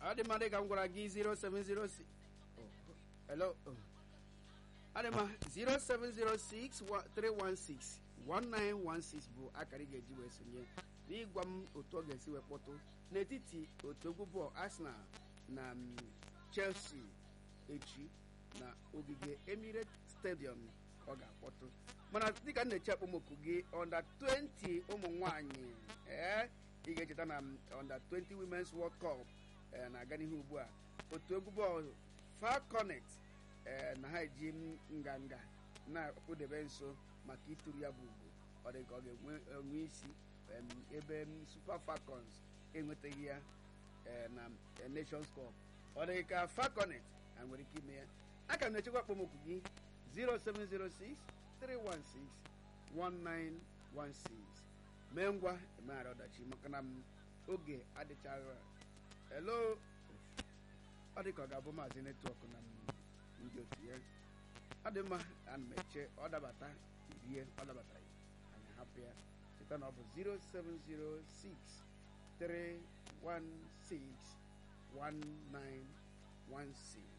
ọ dị mma dị ka m gwara gị 0706 oh, hello oh. ọ dị mma 0706 316 1916 bụ akara ị ga-eji wee sonye n'ịgwa m otu ọ ga-esi wee kpọtụ n'etiti otu egwu bọọlụ Arsenal na mm, Chelsea echi na ogige Emirates Stadium ọ ga-akpọtụ mana dịka m na-eche akpọmoku gị under 20 ụmụ nwanyị ee ị ga-echeta na mm, under 20 Women's World Cup ee, na-aga n'ihu ugbu a otu egwu bọọlụ Falconet ee, na ha eji m nganga na-akpụdebe nso maka ituru ya bụ ugwu ọ dị ka ọ ga-enwe enwe isi em, ebe m, Super Falcons enwetaghị ya ee, na eh, Nations Cup ọ dị ka Falconet ha nwere ike ime ya aka m na-echekwa akpọmokwu gị 0706 316 1916 mee ngwa emeghara ọdachi maka na m oge adịchaghị hello ọ dị ka ọ ga-abụ maazị netwọk na m ndị otu ya ọ dị mma ana m eche ọ dabata rie ọ dabatara anyị hapụ ya cheta na ọ bụ 0706 316 1916